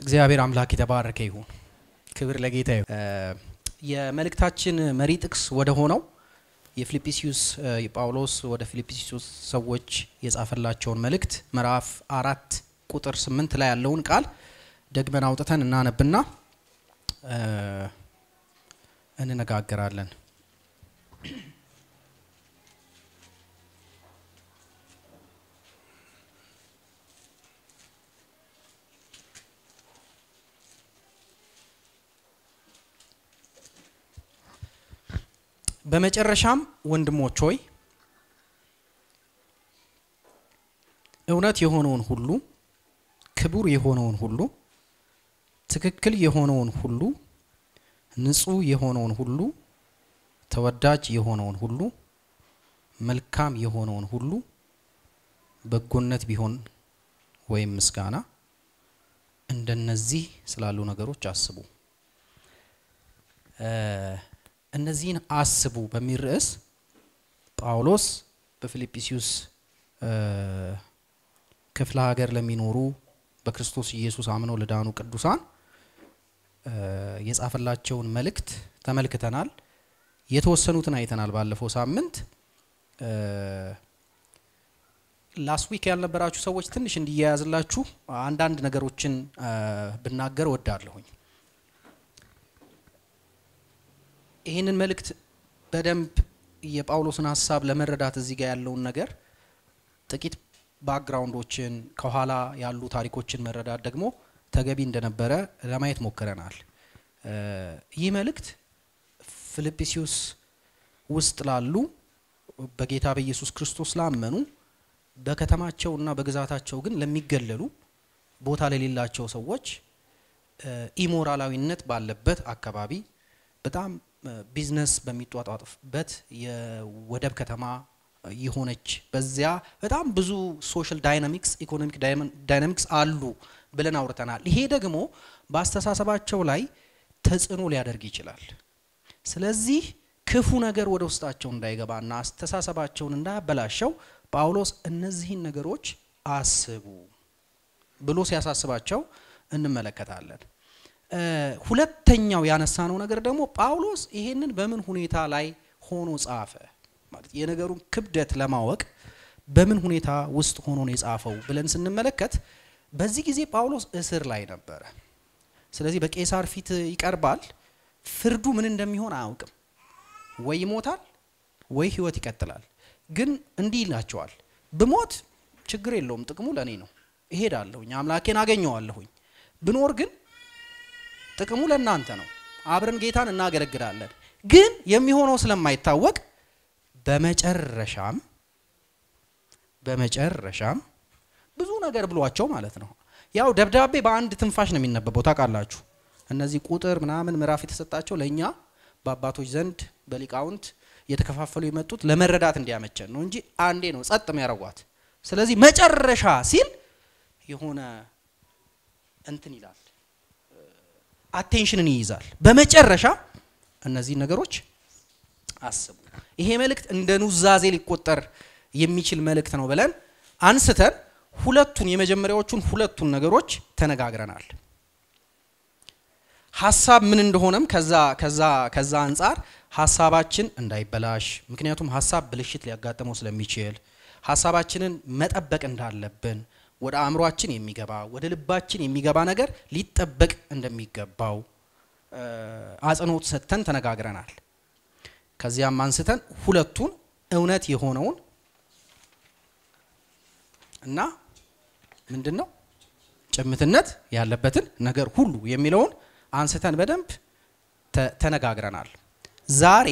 እግዚአብሔር አምላክ የተባረከ ይሁን። ክብር ለጌታ ይሁን። የመልእክታችን መሪ ጥቅስ ወደ ሆነው የፊልጵስዩስ ጳውሎስ ወደ ፊልጵስዩስ ሰዎች የጻፈላቸውን መልእክት ምዕራፍ አራት ቁጥር ስምንት ላይ ያለውን ቃል ደግመን አውጥተን እናነብና እንነጋገራለን። በመጨረሻም ወንድሞች ሆይ እውነት የሆነውን ሁሉ፣ ክቡር የሆነውን ሁሉ፣ ትክክል የሆነውን ሁሉ፣ ንጹሕ የሆነውን ሁሉ፣ ተወዳጅ የሆነውን ሁሉ፣ መልካም የሆነውን ሁሉ፣ በጎነት ቢሆን ወይም ምስጋና እንደነዚህ ስላሉ ነገሮች አስቡ። እነዚህን አስቡ በሚል ርዕስ ጳውሎስ በፊልጵስዩስ ክፍለ ሀገር ለሚኖሩ በክርስቶስ ኢየሱስ አምነው ለዳኑ ቅዱሳን የጻፈላቸውን መልእክት ተመልክተናል። የተወሰኑትን አይተናል ባለፈው ሳምንት። ላስት ዊክ ያልነበራችሁ ሰዎች ትንሽ እንዲያያዝላችሁ አንዳንድ ነገሮችን ብናገር ወዳለሁኝ። ይህንን መልእክት በደንብ የጳውሎስን ሀሳብ ለመረዳት እዚህ ጋር ያለውን ነገር ጥቂት ባክግራውንዶችን ከኋላ ያሉ ታሪኮችን መረዳት ደግሞ ተገቢ እንደነበረ ለማየት ሞክረናል። ይህ መልእክት ፊልጵስዩስ ውስጥ ላሉ በጌታ በኢየሱስ ክርስቶስ ላመኑ በከተማቸውና በግዛታቸው ግን ለሚገለሉ ቦታ ለሌላቸው ሰዎች ኢሞራላዊነት ባለበት አካባቢ በጣም ቢዝነስ በሚጧጧፍበት የወደብ ከተማ የሆነች በዚያ በጣም ብዙ ሶሻል ዳይናሚክስ ኢኮኖሚክ ዳይናሚክስ አሉ ብለን አውርተናል። ይሄ ደግሞ በአስተሳሰባቸው ላይ ተጽዕኖ ሊያደርግ ይችላል። ስለዚህ ክፉ ነገር ወደ ውስጣቸው እንዳይገባና አስተሳሰባቸውን እንዳያበላሸው ጳውሎስ እነዚህን ነገሮች አስቡ ብሎ ሲያሳስባቸው እንመለከታለን። ሁለተኛው ያነሳነው ነገር ደግሞ ጳውሎስ ይሄንን በምን ሁኔታ ላይ ሆኖ ጻፈ ማለት የነገሩን ክብደት ለማወቅ በምን ሁኔታ ውስጥ ሆኖ ነው የጻፈው ብለን ስንመለከት በዚህ ጊዜ ጳውሎስ እስር ላይ ነበረ። ስለዚህ በቄሳር ፊት ይቀርባል። ፍርዱ ምን እንደሚሆን አያውቅም። ወይ ይሞታል ወይ ሕይወት ይቀጥላል። ግን እንዲህ ይላቸዋል፣ ብሞት ችግር የለውም ጥቅሙ ለእኔ ነው፣ እሄዳለሁኝ፣ አምላኬን አገኘዋለሁኝ። ብኖር ግን ጥቅሙ ለእናንተ ነው፣ አብረን ጌታን እናገለግላለን። ግን የሚሆነው ስለማይታወቅ በመጨረሻም በመጨረሻም ብዙ ነገር ብሏቸው ማለት ነው። ያው ደብዳቤ በአንድ ትንፋሽ ነው የሚነበበው ታውቃላችሁ። እነዚህ ቁጥር ምናምን ምዕራፍ የተሰጣቸው ለእኛ በአባቶች ዘንድ በሊቃውንት እየተከፋፈሉ የመጡት ለመረዳት እንዲያመቸን ነው እንጂ አንዴ ነው ጸጥ የሚያረጓት። ስለዚህ መጨረሻ ሲል የሆነ እንትን ይላል፣ አቴንሽንን ይይዛል። በመጨረሻ እነዚህ ነገሮች አስቡ። ይሄ መልእክት እንደ ኑዛዜ ሊቆጠር የሚችል መልእክት ነው ብለን አንስተን ሁለቱን የመጀመሪያዎቹን ሁለቱን ነገሮች ተነጋግረናል። ሀሳብ ምን እንደሆነም ከዛ ከዛ ከዛ አንጻር ሀሳባችን እንዳይበላሽ፣ ምክንያቱም ሀሳብ ብልሽት ሊያጋጥመው ስለሚችል ሀሳባችንን መጠበቅ እንዳለብን ወደ አእምሯችን የሚገባ ወደ ልባችን የሚገባ ነገር ሊጠበቅ እንደሚገባው አጽንኦት ሰጥተን ተነጋግረናል። ከዚያም አንስተን ሁለቱን እውነት የሆነውን እና ምንድን ነው ጭምትነት ያለበትን ነገር ሁሉ የሚለውን አንስተን በደንብ ተነጋግረናል። ዛሬ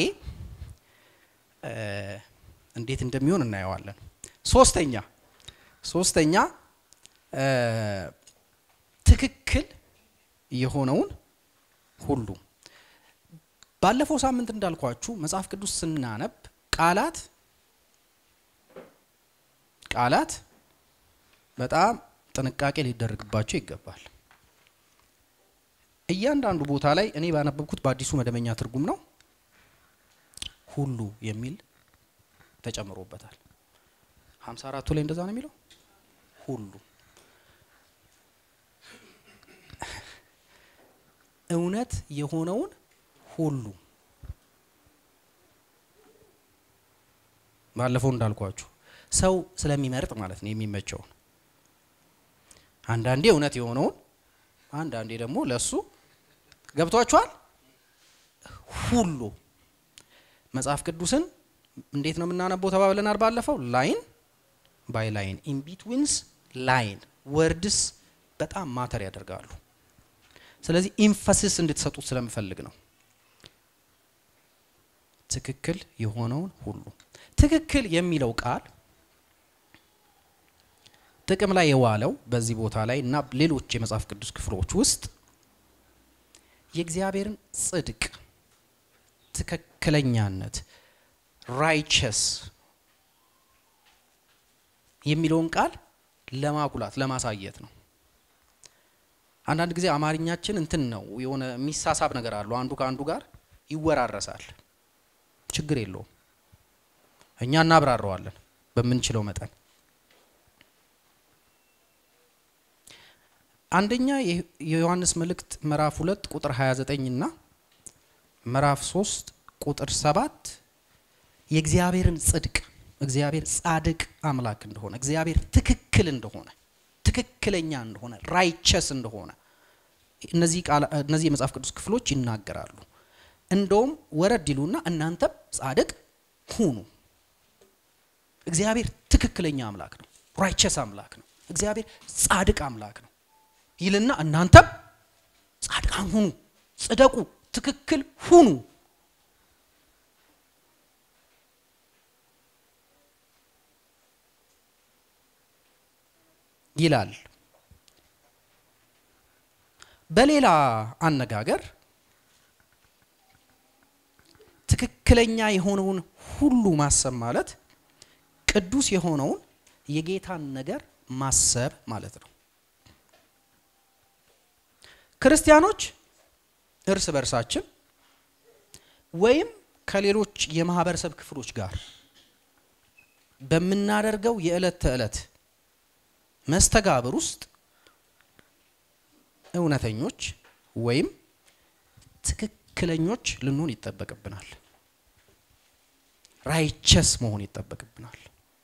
እንዴት እንደሚሆን እናየዋለን። ሶስተኛ ሶስተኛ ትክክል የሆነውን ሁሉ ባለፈው ሳምንት እንዳልኳችሁ መጽሐፍ ቅዱስ ስናነብ ቃላት ቃላት በጣም ጥንቃቄ ሊደረግባቸው ይገባል። እያንዳንዱ ቦታ ላይ እኔ ባነበብኩት በአዲሱ መደበኛ ትርጉም ነው ሁሉ የሚል ተጨምሮበታል። ሀምሳ አራቱ ላይ እንደዛ ነው የሚለው ሁሉ እውነት የሆነውን ሁሉ ባለፈው እንዳልኳችሁ ሰው ስለሚመርጥ ማለት ነው የሚመቸውን አንዳንዴ እውነት የሆነውን አንዳንዴ ደግሞ ለሱ ገብቷችኋል ሁሉ መጽሐፍ ቅዱስን እንዴት ነው የምናነበው ተባብለናል ባለፈው ላይን ባይ ላይን ኢን ቢትዊንስ ላይን ወርድስ በጣም ማተር ያደርጋሉ ስለዚህ ኢንፈሲስ እንድትሰጡት ስለምፈልግ ነው ትክክል የሆነውን ሁሉ ትክክል የሚለው ቃል ጥቅም ላይ የዋለው በዚህ ቦታ ላይ እና ሌሎች የመጽሐፍ ቅዱስ ክፍሎች ውስጥ የእግዚአብሔርን ጽድቅ ትክክለኛነት ራይቸስ የሚለውን ቃል ለማጉላት ለማሳየት ነው አንዳንድ ጊዜ አማርኛችን እንትን ነው የሆነ የሚሳሳብ ነገር አለው አንዱ ከአንዱ ጋር ይወራረሳል ችግር የለውም እኛ እናብራረዋለን በምንችለው መጠን አንደኛ የዮሐንስ መልእክት ምዕራፍ ሁለት ቁጥር 29 እና ምዕራፍ 3 ቁጥር 7 የእግዚአብሔርን ጽድቅ እግዚአብሔር ጻድቅ አምላክ እንደሆነ እግዚአብሔር ትክክል እንደሆነ ትክክለኛ እንደሆነ ራይቸስ እንደሆነ እነዚህ እነዚህ የመጽሐፍ ቅዱስ ክፍሎች ይናገራሉ እንደውም ወረድ ይሉና እናንተም ጻድቅ ሁኑ እግዚአብሔር ትክክለኛ አምላክ ነው ራይቸስ አምላክ ነው እግዚአብሔር ጻድቅ አምላክ ነው ይልና እናንተም ጻድቃን ሁኑ ጽደቁ ትክክል ሁኑ ይላል በሌላ አነጋገር ትክክለኛ የሆነውን ሁሉ ማሰብ ማለት ቅዱስ የሆነውን የጌታን ነገር ማሰብ ማለት ነው ክርስቲያኖች እርስ በርሳችን ወይም ከሌሎች የማህበረሰብ ክፍሎች ጋር በምናደርገው የዕለት ተዕለት መስተጋብር ውስጥ እውነተኞች ወይም ትክክለኞች ልንሆን ይጠበቅብናል ራይቸስ መሆን ይጠበቅብናል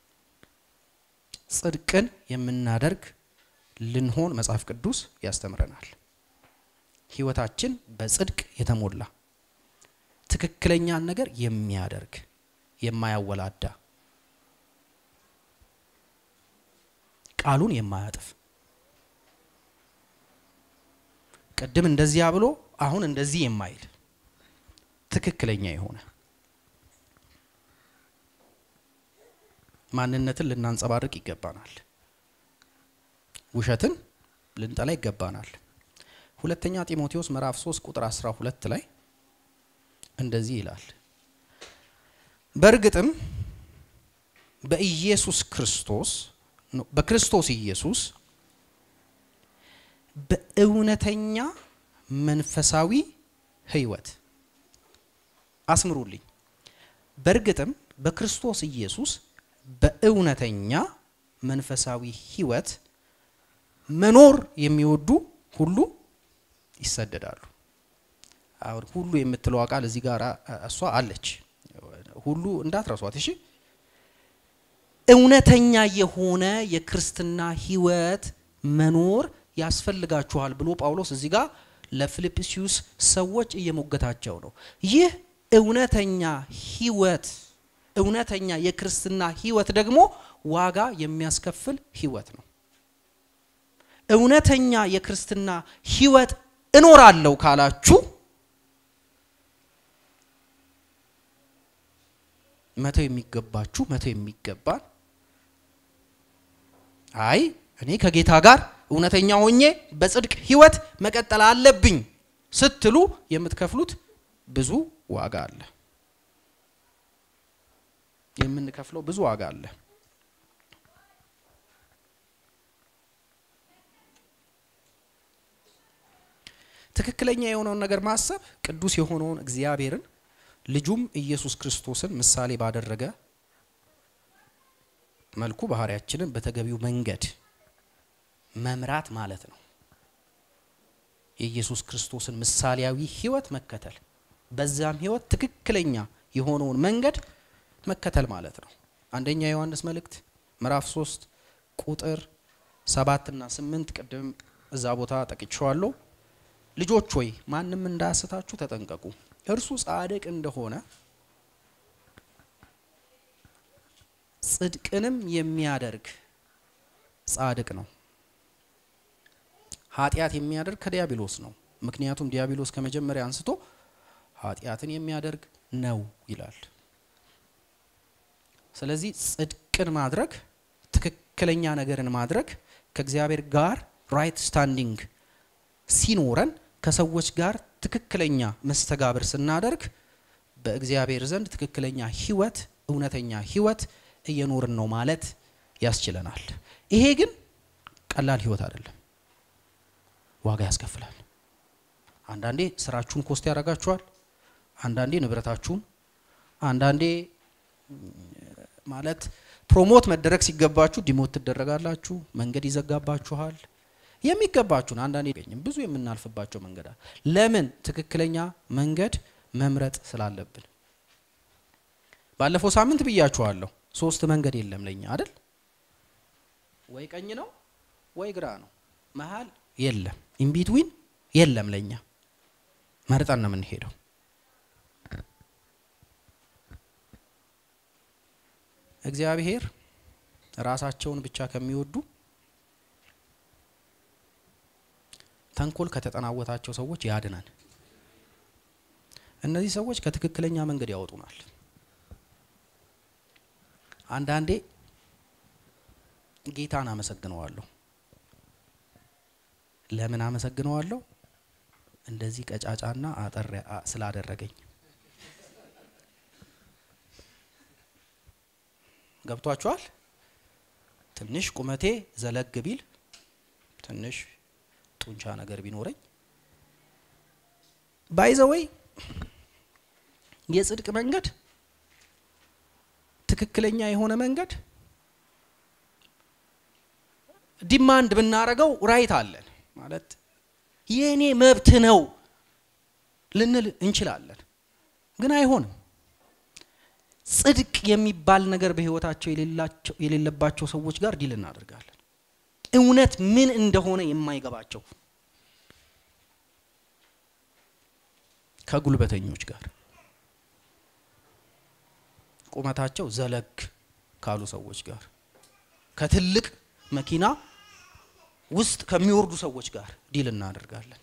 ጽድቅን የምናደርግ ልንሆን መጽሐፍ ቅዱስ ያስተምረናል ህይወታችን በጽድቅ የተሞላ ትክክለኛን ነገር የሚያደርግ የማያወላዳ ቃሉን የማያጥፍ ቅድም እንደዚያ ብሎ አሁን እንደዚህ የማይል ትክክለኛ የሆነ ማንነትን ልናንጸባርቅ ይገባናል ውሸትን ልንጠላ ይገባናል ሁለተኛ ጢሞቴዎስ ምዕራፍ 3 ቁጥር 12 ላይ እንደዚህ ይላል በእርግጥም በኢየሱስ ክርስቶስ በክርስቶስ ኢየሱስ በእውነተኛ መንፈሳዊ ህይወት አስምሩልኝ በእርግጥም በክርስቶስ ኢየሱስ በእውነተኛ መንፈሳዊ ህይወት መኖር የሚወዱ ሁሉ ይሰደዳሉ አሁን ሁሉ የምትለው ቃል እዚህ ጋር እሷ አለች ሁሉ እንዳትረሷት እሺ እውነተኛ የሆነ የክርስትና ህይወት መኖር ያስፈልጋችኋል ብሎ ጳውሎስ እዚህ ጋር ለፊልጵስዩስ ሰዎች እየሞገታቸው ነው ይህ እውነተኛ ህይወት እውነተኛ የክርስትና ህይወት ደግሞ ዋጋ የሚያስከፍል ህይወት ነው እውነተኛ የክርስትና ህይወት እኖራለሁ ካላችሁ መተው የሚገባችሁ መተው የሚገባን አይ እኔ ከጌታ ጋር እውነተኛ ሆኜ በጽድቅ ህይወት መቀጠል አለብኝ ስትሉ የምትከፍሉት ብዙ ዋጋ አለ የምንከፍለው ብዙ ዋጋ አለ ትክክለኛ የሆነውን ነገር ማሰብ ቅዱስ የሆነውን እግዚአብሔርን ልጁም ኢየሱስ ክርስቶስን ምሳሌ ባደረገ መልኩ ባህሪያችንን በተገቢው መንገድ መምራት ማለት ነው የኢየሱስ ክርስቶስን ምሳሌያዊ ህይወት መከተል፣ በዛም ህይወት ትክክለኛ የሆነውን መንገድ መከተል ማለት ነው። አንደኛ ዮሐንስ መልእክት ምዕራፍ 3 ቁጥር ሰባት እና ስምንት ቅድም እዛ ቦታ ጠቅቼዋለሁ። ልጆች ሆይ ማንም እንዳያስታችሁ ተጠንቀቁ። እርሱ ጻድቅ እንደሆነ ጽድቅንም የሚያደርግ ጻድቅ ነው። ኃጢአት የሚያደርግ ከዲያብሎስ ነው። ምክንያቱም ዲያብሎስ ከመጀመሪያ አንስቶ ኃጢአትን የሚያደርግ ነው ይላል። ስለዚህ ጽድቅን ማድረግ ትክክለኛ ነገርን ማድረግ ከእግዚአብሔር ጋር ራይት ስታንዲንግ ሲኖረን ከሰዎች ጋር ትክክለኛ መስተጋብር ስናደርግ በእግዚአብሔር ዘንድ ትክክለኛ ህይወት፣ እውነተኛ ህይወት እየኖርን ነው ማለት ያስችለናል። ይሄ ግን ቀላል ህይወት አይደለም፣ ዋጋ ያስከፍላል። አንዳንዴ ስራችሁን ኮስት ያደርጋችኋል። አንዳንዴ ንብረታችሁን፣ አንዳንዴ ማለት ፕሮሞት መደረግ ሲገባችሁ ዲሞት ትደረጋላችሁ። መንገድ ይዘጋባችኋል። የሚገባችሁን አንዳንዴ ገኝም ብዙ የምናልፍባቸው መንገድ አለ። ለምን? ትክክለኛ መንገድ መምረጥ ስላለብን። ባለፈው ሳምንት ብያችኋለሁ። ሶስት መንገድ የለም ለኛ አይደል? ወይ ቀኝ ነው ወይ ግራ ነው፣ መሀል የለም፣ ኢንቢትዊን የለም። ለኛ መርጠን ነው የምንሄደው። እግዚአብሔር ራሳቸውን ብቻ ከሚወዱ ተንኮል ከተጠናወታቸው ሰዎች ያድናል። እነዚህ ሰዎች ከትክክለኛ መንገድ ያወጡናል። አንዳንዴ ጌታን አመሰግነዋለሁ። ለምን አመሰግነዋለሁ? እንደዚህ ቀጫጫና አጠር ስላደረገኝ። ገብቷችኋል? ትንሽ ቁመቴ ዘለግ ቢል ትንሽ ጡንቻ ነገር ቢኖረኝ ባይዘወይ የጽድቅ መንገድ ትክክለኛ የሆነ መንገድ ዲማንድ ብናረገው ራይት አለን ማለት የእኔ መብት ነው ልንል እንችላለን፣ ግን አይሆንም። ጽድቅ የሚባል ነገር በህይወታቸው የሌለባቸው ሰዎች ጋር ዲል እናደርጋለን። እውነት ምን እንደሆነ የማይገባቸው ከጉልበተኞች ጋር ቁመታቸው ዘለግ ካሉ ሰዎች ጋር ከትልቅ መኪና ውስጥ ከሚወርዱ ሰዎች ጋር ዲል እናደርጋለን።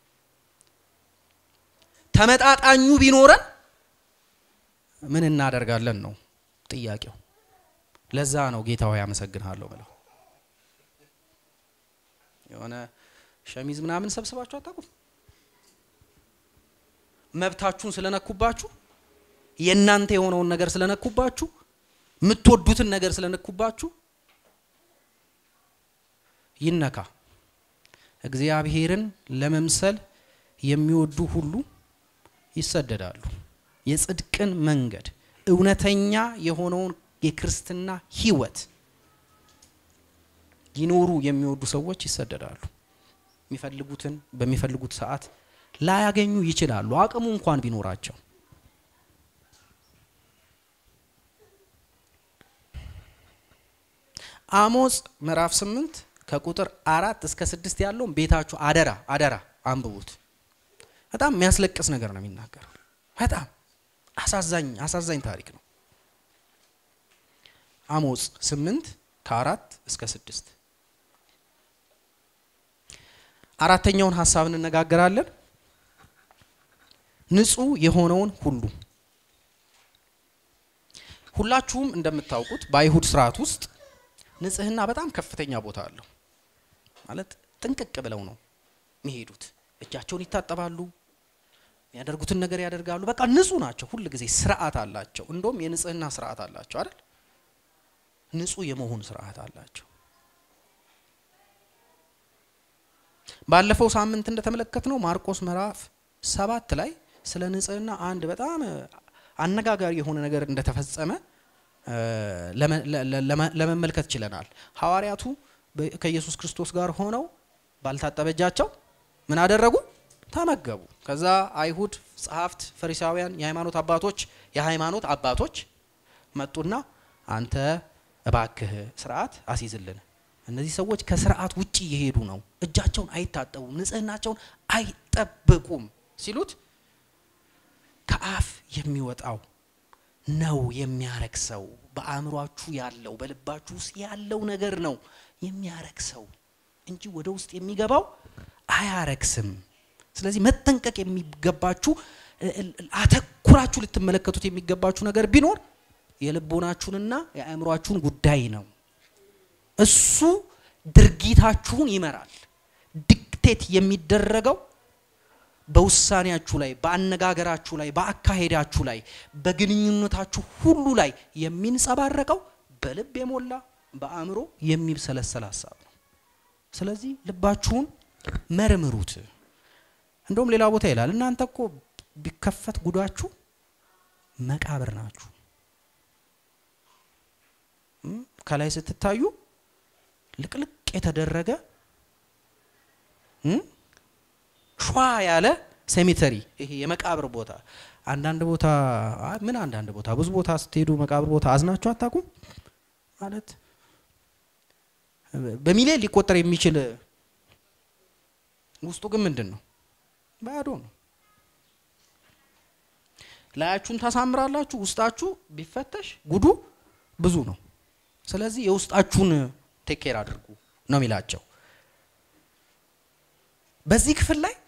ተመጣጣኙ ቢኖረን ምን እናደርጋለን ነው ጥያቄው። ለዛ ነው ጌታ ሆይ አመሰግንሃለሁ ብለው የሆነ ሸሚዝ ምናምን ሰብስባችሁ አታውቁም? መብታችሁን ስለነኩባችሁ የእናንተ የሆነውን ነገር ስለነኩባችሁ የምትወዱትን ነገር ስለነኩባችሁ ይነካ። እግዚአብሔርን ለመምሰል የሚወዱ ሁሉ ይሰደዳሉ። የጽድቅን መንገድ እውነተኛ የሆነውን የክርስትና ህይወት ይኖሩ የሚወዱ ሰዎች ይሰደዳሉ። የሚፈልጉትን በሚፈልጉት ሰዓት ላያገኙ ይችላሉ፣ አቅሙ እንኳን ቢኖራቸው። አሞጽ ምዕራፍ ስምንት ከቁጥር አራት እስከ ስድስት ያለውን ቤታችሁ አደራ አደራ አንብቡት። በጣም የሚያስለቅስ ነገር ነው የሚናገረው። በጣም አሳዛኝ አሳዛኝ ታሪክ ነው። አሞጽ ስምንት ከአራት እስከ ስድስት አራተኛውን ሀሳብ እንነጋገራለን። ንጹህ የሆነውን ሁሉ ሁላችሁም እንደምታውቁት በአይሁድ ስርዓት ውስጥ ንጽህና በጣም ከፍተኛ ቦታ አለው። ማለት ጥንቅቅ ብለው ነው የሚሄዱት። እጃቸውን ይታጠባሉ፣ የሚያደርጉትን ነገር ያደርጋሉ። በቃ ንጹህ ናቸው። ሁል ጊዜ ስርዓት አላቸው። እንደውም የንጽህና ስርዓት አላቸው አይደል? ንጹህ የመሆን ስርዓት አላቸው። ባለፈው ሳምንት እንደተመለከትነው ማርቆስ ምዕራፍ ሰባት ላይ ስለ ንጽህና አንድ በጣም አነጋጋሪ የሆነ ነገር እንደተፈጸመ ለመመልከት ችለናል። ሐዋርያቱ ከኢየሱስ ክርስቶስ ጋር ሆነው ባልታጠበ እጃቸው ምን አደረጉ? ተመገቡ። ከዛ አይሁድ ጸሐፍት፣ ፈሪሳውያን፣ የሃይማኖት አባቶች የሃይማኖት አባቶች መጡና አንተ እባክህ ስርዓት አስይዝልን። እነዚህ ሰዎች ከስርዓት ውጭ እየሄዱ ነው፣ እጃቸውን አይታጠቡም፣ ንጽህናቸውን አይጠብቁም ሲሉት ከአፍ የሚወጣው ነው የሚያረክሰው። በአእምሯችሁ ያለው በልባችሁ ውስጥ ያለው ነገር ነው የሚያረክሰው እንጂ ወደ ውስጥ የሚገባው አያረክስም። ስለዚህ መጠንቀቅ የሚገባችሁ አተኩራችሁ ልትመለከቱት የሚገባችሁ ነገር ቢኖር የልቦናችሁንና የአእምሯችሁን ጉዳይ ነው። እሱ ድርጊታችሁን ይመራል። ዲክቴት የሚደረገው በውሳኔያችሁ ላይ፣ በአነጋገራችሁ ላይ፣ በአካሄዳችሁ ላይ፣ በግንኙነታችሁ ሁሉ ላይ የሚንጸባረቀው በልብ የሞላ በአእምሮ የሚብሰለሰል ሀሳብ ነው። ስለዚህ ልባችሁን መርምሩት። እንደውም ሌላ ቦታ ይላል እናንተ እኮ ቢከፈት ጉዳችሁ መቃብር ናችሁ። ከላይ ስትታዩ ልቅልቅ የተደረገ ሿ ያለ ሴሚተሪ ይሄ የመቃብር ቦታ አንዳንድ ቦታ ምን አንዳንድ ቦታ ብዙ ቦታ ስትሄዱ መቃብር ቦታ አዝናችሁ አታውቁም? ማለት በሚሊዮን ሊቆጠር የሚችል ውስጡ ግን ምንድን ነው? ባዶ ነው። ላያችሁን ታሳምራላችሁ፣ ውስጣችሁ ቢፈተሽ ጉዱ ብዙ ነው። ስለዚህ የውስጣችሁን ቴኬር አድርጉ ነው የሚላቸው። በዚህ ክፍል ላይ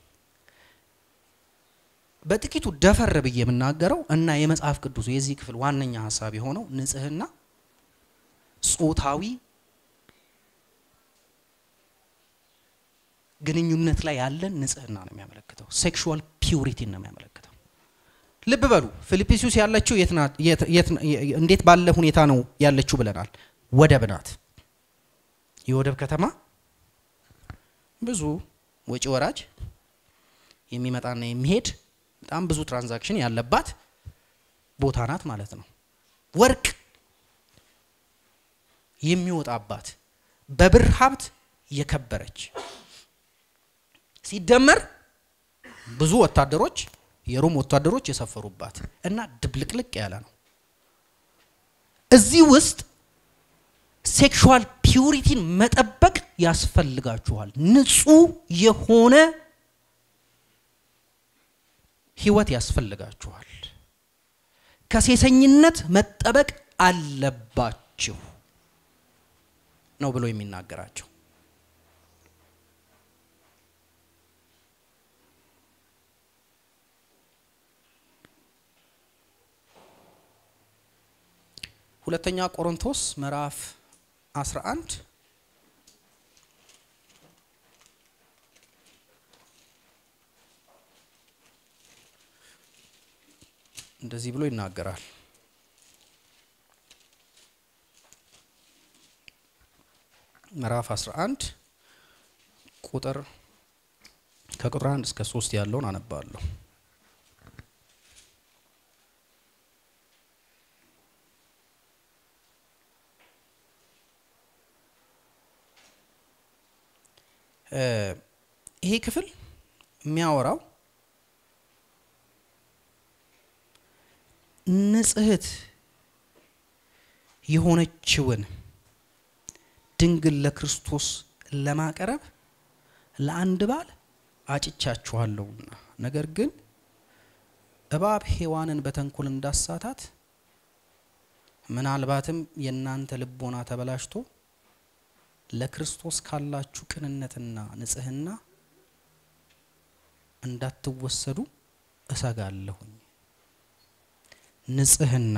በጥቂቱ ደፈር ብዬ የምናገረው እና የመጽሐፍ ቅዱስ የዚህ ክፍል ዋነኛ ሀሳብ የሆነው ንጽህና ጾታዊ ግንኙነት ላይ ያለን ንጽህና ነው የሚያመለክተው። ሴክሹዋል ፒውሪቲን ነው የሚያመለክተው። ልብ በሉ ፊልጵስዩስ ያለችው እንዴት ባለ ሁኔታ ነው ያለችው ብለናል። ወደብ ናት። የወደብ ከተማ ብዙ ወጪ ወራጅ የሚመጣና የሚሄድ በጣም ብዙ ትራንዛክሽን ያለባት ቦታ ናት ማለት ነው። ወርቅ የሚወጣባት በብር ሀብት የከበረች ሲደመር ብዙ ወታደሮች የሮም ወታደሮች የሰፈሩባት እና ድብልቅልቅ ያለ ነው። እዚህ ውስጥ ሴክሹዋል ፒውሪቲን መጠበቅ ያስፈልጋችኋል። ንጹህ የሆነ ህይወት ያስፈልጋችኋል። ከሴሰኝነት መጠበቅ አለባችሁ ነው ብሎ የሚናገራቸው። ሁለተኛ ቆሮንቶስ ምዕራፍ 11 እንደዚህ ብሎ ይናገራል። ምዕራፍ 11 ቁጥር ከቁጥር 1 እስከ 3 ያለውን አነባለሁ። ይሄ ክፍል የሚያወራው ንጽሕት የሆነችውን ድንግል ለክርስቶስ ለማቅረብ ለአንድ ባል አጭቻችኋለሁና፣ ነገር ግን እባብ ሔዋንን በተንኮል እንዳሳታት ምናልባትም የእናንተ ልቦና ተበላሽቶ ለክርስቶስ ካላችሁ ቅንነትና ንጽሕና እንዳትወሰዱ እሰጋለሁኝ። ንጽሕና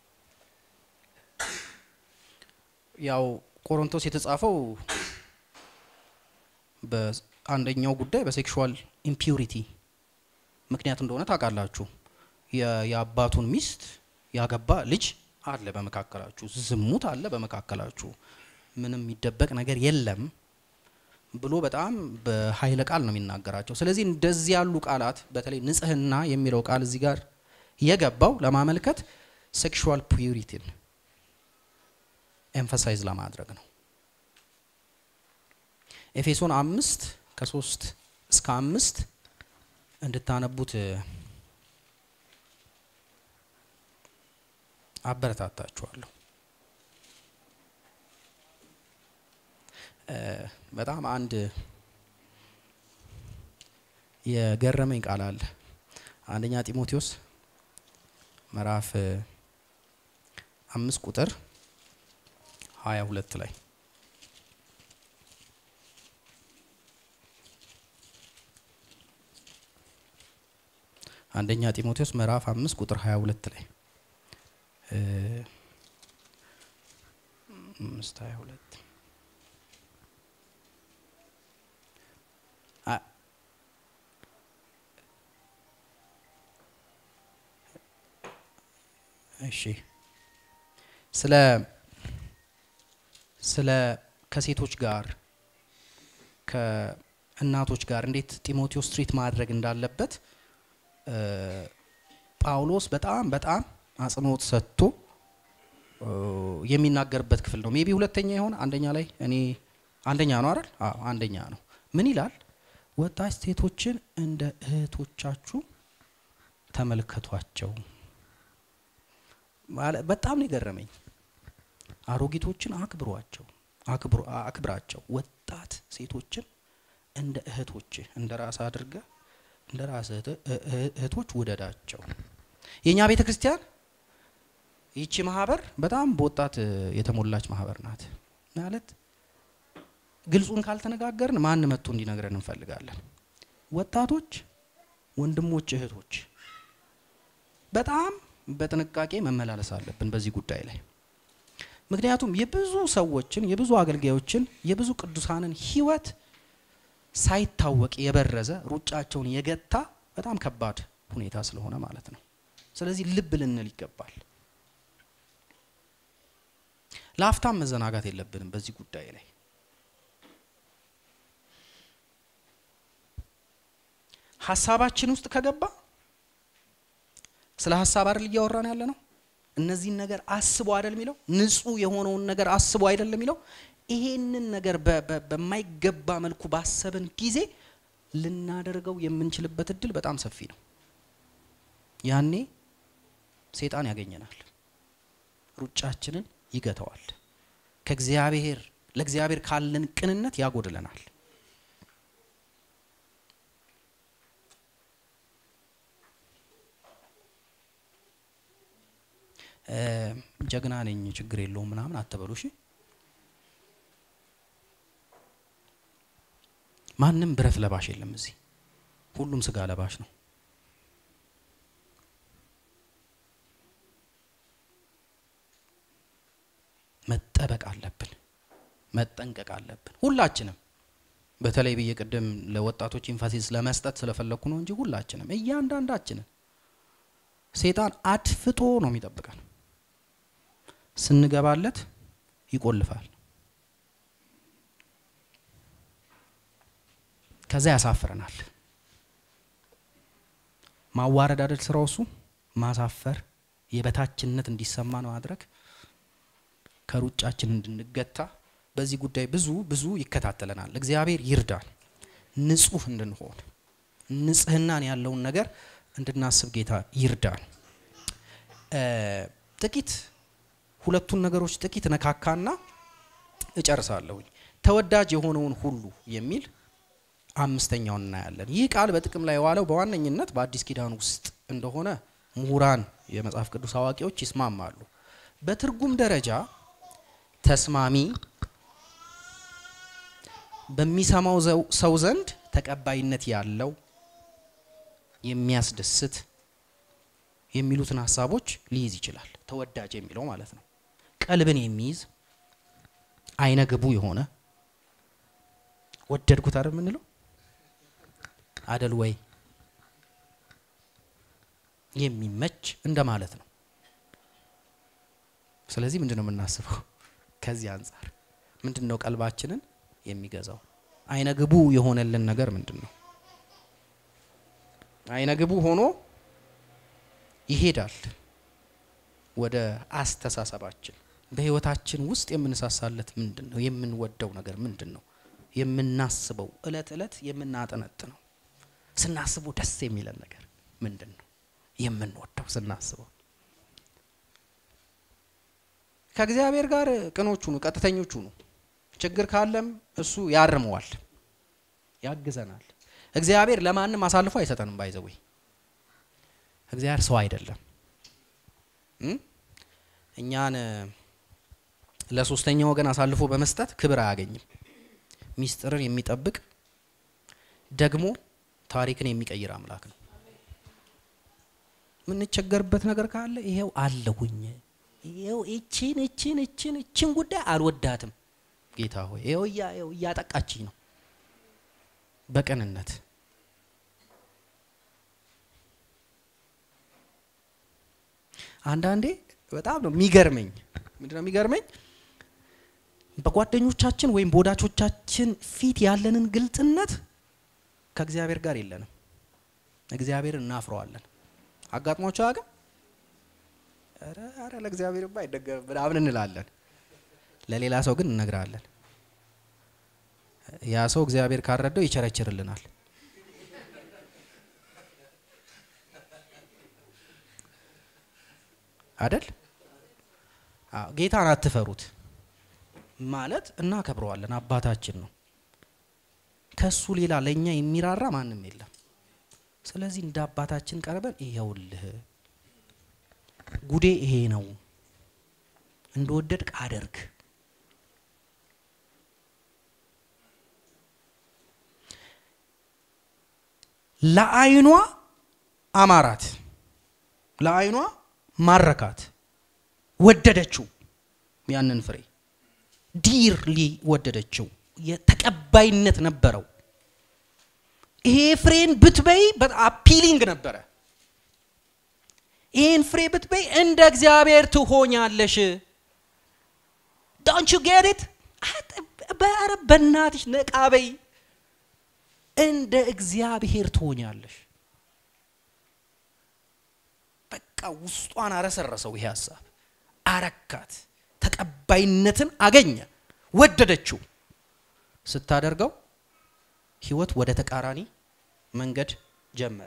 ያው ቆሮንቶስ የተጻፈው በአንደኛው ጉዳይ በሴክሹዋል ኢምፒውሪቲ ምክንያት እንደሆነ ታውቃላችሁ። የአባቱን ሚስት ያገባ ልጅ አለ በመካከላችሁ፣ ዝሙት አለ በመካከላችሁ፣ ምንም የሚደበቅ ነገር የለም ብሎ በጣም በኃይለ ቃል ነው የሚናገራቸው። ስለዚህ እንደዚህ ያሉ ቃላት በተለይ ንጽሕና የሚለው ቃል እዚህ ጋር የገባው ለማመልከት ሴክሹዋል ፒዩሪቲን ኤምፋሳይዝ ለማድረግ ነው። ኤፌሶን አምስት ከሶስት እስከ አምስት እንድታነቡት አበረታታችኋለሁ። በጣም አንድ የገረመኝ ቃል አለ። አንደኛ ጢሞቴዎስ ምዕራፍ አምስት ቁጥር ሀያ ሁለት ላይ አንደኛ ጢሞቴዎስ ምዕራፍ አምስት ቁጥር ሀያ ሁለት ላይ አምስት ሀያ ሁለት እሺ ስለ ስለ ከሴቶች ጋር ከእናቶች ጋር እንዴት ጢሞቴዎስ ትሪት ማድረግ እንዳለበት ጳውሎስ በጣም በጣም አጽንኦት ሰጥቶ የሚናገርበት ክፍል ነው። ሜቢ ሁለተኛ ይሆን አንደኛ ላይ እኔ አንደኛ ነው አይደል? አዎ አንደኛ ነው። ምን ይላል? ወጣት ሴቶችን እንደ እህቶቻችሁ ተመልከቷቸው። በጣም ነው የገረመኝ። አሮጊቶችን አክብሯቸው፣ አክብራቸው። ወጣት ሴቶችን እንደ እህቶች እንደ ራስ አድርገ እንደ ራስ እህቶች ውደዳቸው። የእኛ ቤተ ክርስቲያን ይቺ ማህበር በጣም በወጣት የተሞላች ማህበር ናት። ማለት ግልጹን ካልተነጋገርን ማን መጥቶ እንዲነግረን እንፈልጋለን። ወጣቶች፣ ወንድሞች፣ እህቶች በጣም በጥንቃቄ መመላለስ አለብን በዚህ ጉዳይ ላይ። ምክንያቱም የብዙ ሰዎችን የብዙ አገልጋዮችን የብዙ ቅዱሳንን ህይወት ሳይታወቅ የበረዘ ሩጫቸውን የገታ በጣም ከባድ ሁኔታ ስለሆነ ማለት ነው። ስለዚህ ልብ ልንል ይገባል። ለአፍታም መዘናጋት የለብንም በዚህ ጉዳይ ላይ። ሀሳባችን ውስጥ ከገባ ስለ ሀሳብ አይደል እያወራን ያለ ነው። እነዚህን ነገር አስቦ አይደል የሚለው ንጹህ የሆነውን ነገር አስቦ አይደል የሚለው ይሄንን ነገር በማይገባ መልኩ ባሰብን ጊዜ ልናደርገው የምንችልበት እድል በጣም ሰፊ ነው። ያኔ ሴጣን ያገኘናል፣ ሩጫችንን ይገተዋል፣ ከእግዚአብሔር ለእግዚአብሔር ካለን ቅንነት ያጎድለናል። ጀግና ነኝ ችግር የለውም ምናምን አትበሉ እሺ። ማንም ብረት ለባሽ የለም እዚህ፣ ሁሉም ስጋ ለባሽ ነው። መጠበቅ አለብን፣ መጠንቀቅ አለብን ሁላችንም። በተለይ ብዬ ቅድም ለወጣቶች ኢንፋሲስ ለመስጠት ስለፈለግኩ ነው እንጂ ሁላችንም እያንዳንዳችንን ሴጣን አድፍጦ ነው የሚጠብቀን። ስንገባለት ይቆልፋል። ከዛ ያሳፍረናል። ማዋረድ አይደል ስራው እሱ ማሳፈር፣ የበታችነት እንዲሰማን ማድረግ፣ ከሩጫችን እንድንገታ በዚህ ጉዳይ ብዙ ብዙ ይከታተለናል። እግዚአብሔር ይርዳን፣ ንጹህ እንድንሆን ንጽህናን ያለውን ነገር እንድናስብ ጌታ ይርዳን። ጥቂት ሁለቱን ነገሮች ጥቂት ነካካና እጨርሳለሁኝ። ተወዳጅ የሆነውን ሁሉ የሚል አምስተኛውን እናያለን። ይህ ቃል በጥቅም ላይ የዋለው በዋነኝነት በአዲስ ኪዳን ውስጥ እንደሆነ ምሁራን፣ የመጽሐፍ ቅዱስ አዋቂዎች ይስማማሉ። በትርጉም ደረጃ ተስማሚ፣ በሚሰማው ሰው ዘንድ ተቀባይነት ያለው፣ የሚያስደስት የሚሉትን ሀሳቦች ሊይዝ ይችላል። ተወዳጅ የሚለው ማለት ነው። ቀልብን የሚይዝ አይነ ግቡ የሆነ ወደድኩት አይደል የምንለው አደል ወይ የሚመች እንደማለት ነው። ስለዚህ ምንድን ነው የምናስበው? ከዚህ አንጻር ምንድን ነው ቀልባችንን የሚገዛው? አይነ ግቡ የሆነልን ነገር ምንድን ነው? አይነ ግቡ ሆኖ ይሄዳል ወደ አስተሳሰባችን። በህይወታችን ውስጥ የምንሳሳለት ምንድን ነው? የምንወደው ነገር ምንድን ነው? የምናስበው እለት እለት የምናጠነጥነው ስናስበው ደስ የሚለን ነገር ምንድን ነው? የምንወደው ስናስበው ከእግዚአብሔር ጋር ቅኖቹ ነው፣ ቀጥተኞቹ ነው። ችግር ካለም እሱ ያርመዋል፣ ያግዘናል። እግዚአብሔር ለማንም አሳልፎ አይሰጠንም። ባይዘወይ እግዚአብሔር ሰው አይደለም። እኛን ለሶስተኛ ወገን አሳልፎ በመስጠት ክብር አያገኝም። ሚስጥርን የሚጠብቅ ደግሞ ታሪክን የሚቀይር አምላክ ነው። የምንቸገርበት ነገር ካለ ይሄው አለሁኝ፣ ይሄው እችን እችን እችን እችን ጉዳይ አልወዳትም ጌታ ሆይ ይሄው እያጠቃችኝ ነው በቅንነት አንዳንዴ በጣም ነው የሚገርመኝ። ምንድን ነው የሚገርመኝ? በጓደኞቻችን ወይም በወዳጆቻችን ፊት ያለንን ግልጽነት ከእግዚአብሔር ጋር የለንም። እግዚአብሔር እናፍረዋለን። አጋጥሟቸው አቅም ኧረ ለእግዚአብሔርማ አይደገምም ምናምን እንላለን። ለሌላ ሰው ግን እነግራለን። ያ ሰው እግዚአብሔር ካረደው ይቸረችርልናል። አደል? ጌታን አትፈሩት ማለት እናከብረዋለን። አባታችን ነው። ከሱ ሌላ ለእኛ የሚራራ ማንም የለም። ስለዚህ እንደ አባታችን ቀርበን ይኸውልህ ጉዴ ይሄ ነው፣ እንደወደድክ አደርግ። ለዓይኗ አማራት፣ ለዓይኗ ማረካት፣ ወደደችው። ያንን ፍሬ ዲርሊ ወደደችው። የተቀባይነት ነበረው። ይሄ ፍሬን ብትበይ አፒሊንግ ነበረ። ይህን ፍሬ ብትበይ እንደ እግዚአብሔር ትሆኛለሽ። ዶንት ዩ ጌት ኢት? ኧረ በእናትሽ ነቃ በይ። እንደ እግዚአብሔር ትሆኛለሽ። በቃ ውስጧን አረሰረሰው ይሄ ሀሳብ፣ አረካት፣ ተቀባይነትን አገኘ፣ ወደደችው። ስታደርገው ህይወት ወደ ተቃራኒ መንገድ ጀመረ።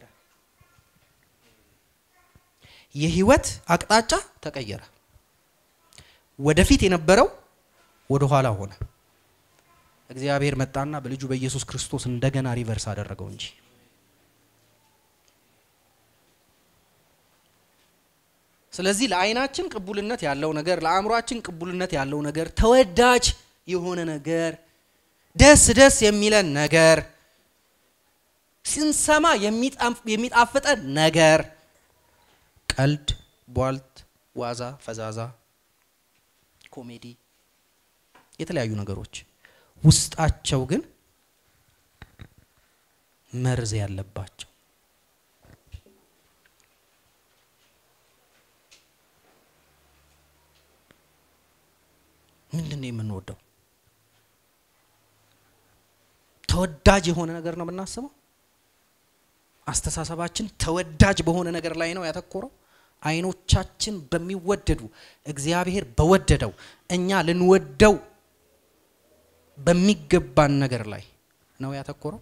የህይወት አቅጣጫ ተቀየረ። ወደፊት የነበረው ወደ ኋላ ሆነ። እግዚአብሔር መጣና በልጁ በኢየሱስ ክርስቶስ እንደገና ሪቨርስ አደረገው እንጂ ስለዚህ ለዓይናችን ቅቡልነት ያለው ነገር፣ ለአእምሯችን ቅቡልነት ያለው ነገር፣ ተወዳጅ የሆነ ነገር፣ ደስ ደስ የሚለን ነገር፣ ስንሰማ የሚጣፍጠን ነገር፣ ቀልድ፣ ቧልት፣ ዋዛ፣ ፈዛዛ፣ ኮሜዲ፣ የተለያዩ ነገሮች ውስጣቸው ግን መርዝ ያለባቸው ምንድን ነው የምንወደው? ተወዳጅ የሆነ ነገር ነው የምናስበው። አስተሳሰባችን ተወዳጅ በሆነ ነገር ላይ ነው ያተኮረው። አይኖቻችን በሚወደዱ እግዚአብሔር በወደደው እኛ ልንወደው በሚገባን ነገር ላይ ነው ያተኮረው፣